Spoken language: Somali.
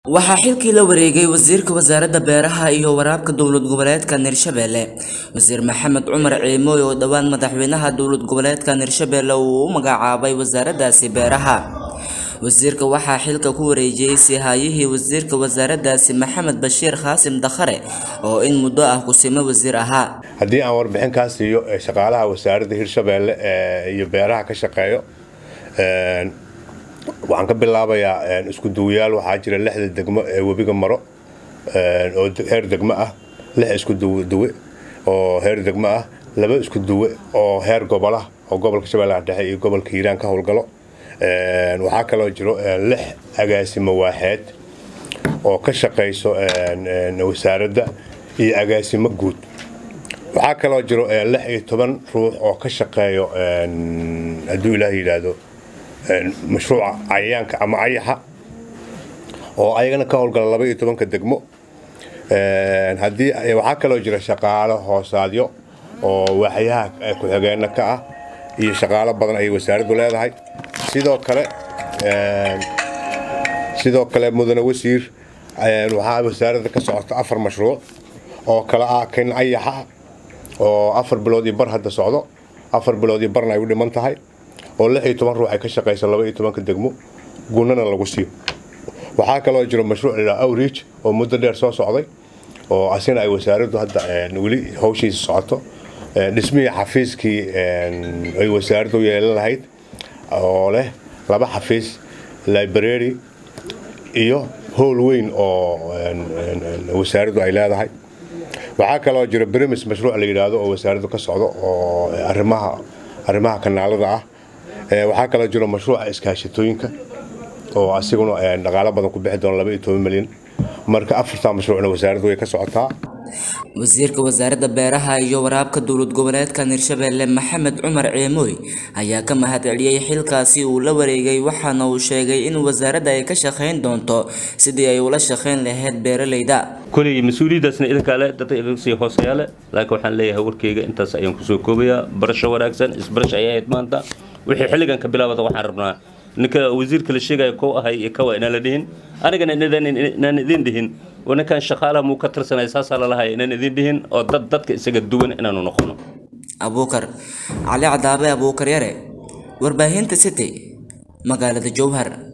waxaa xilkii la wareegay wasiirka wasaaradda beeraha iyo waraabka dowlad goboleedka hirshabelle wasiir maxamed cumar ciimooy oo dhowaan madaxweynaha dowlad goboleedka hirshabelle uu u magacaabay wasaaraddaasi beeraha wasiirka waxaa xilka ku wareejiyey sihaayihii wasiirka wasaaraddaasi maxamed bashiir khaasim dakhare oo in muddo ah kusimo wasiir ahaa haddii aan warbixin kaa siiyo shaqaalaha wasaaradda hirshabelle iyo beeraha ka shaqeeyo waxaan ka bilaabayaa isku duwayaal waxaa jira lixda degmo ee webiga maro oo heer degmo ah lix isku duwe oo heer degmo ah laba isku duwe oo heer gobolah oo gobolka shabeellaha dhexe iyo gobolka hiiraan ka howlgalo waxaa kaloo jiro lix agaasimo waaxeed oo ka shaqayso wasaaradda iyo agaasimo guud waxaa kaloo jiro lix iyo toban ruux oo ka shaqeeyo hadduu ilaah yidhaahdo mashruuca cayayaanka ama ayaxa oo ayagana ka howlgala laba iyo tobanka degmo haddii waxaa kaloo jira shaqaalo hoosaadyo oo waaxyaha ku-xigeenna ka ah iyo shaqaalo badan ayay wasaaraddu leedahay sidoo kale sidoo kale mudane wasiir waxaa wasaaradda ka socota afar mashruuc oo kale ah kan ayaxa oo afar bilood iyo bar hadda socdo afar bilood iyo barna ay u dhiman tahay oo lix iyo toban ruux ay ka shaqaysa laba iyo tobanka degmo gunana lagu siiyo waxaa kaloo jiro mashruuc la outreach oo muddo dheer soo socday oo asina ay wasaaraddu hadda weli hawshiisa socoto dhismihii xafiiskii ay wasaaraddu yeelan lahayd oo leh laba xafiis library iyo howl weyn oo wasaaraddu ay leedahay waxaa kaloo jiro brimis mashruuc la yidhaahdo oo wasaaraddu ka socdo oo arrimaha arrimaha kanaalada ah waxaa kaloo jiro mashruuca iskaashatooyinka oo asiguna dhaqaalo badan ku bixi doona laba iyo toban milyan marka afartaa mashruucna wasaaraddu way ka socotaa wasiirka wasaaradda beeraha iyo waraabka dowlad goboleedka hirshabelle maxamed cumar ciimooy ayaa ka mahadceliyey xilkaasi uu la wareegay waxaana uu sheegay in wasaaradda ay ka shaqayn doonto sidii ay ula shaqayn lahayd beeralayda koley mas-uuliyaddaasna idinkaa le dadka idinka sii hooseeyaa le laakiin waxaan leeyahay warkeyga intaas ayaan kusoo koobayaa barasho wanaagsan isbarash ayay ahayd maanta wixii xilligan ka bilaabada waxaan rabnaa ninka wasiirka la sheegaya kow ahay iyo kawa inaan la dhihin anigana inaan idin dhihin oo ninkan shaqaalaha muu ka tirsanaya saasaa lalahay inaan idin dhihin oo dad dadka isaga duwan inaanu noqono abuukar cali cadaabe abuukar yare warbaahinta city magaalada jowhar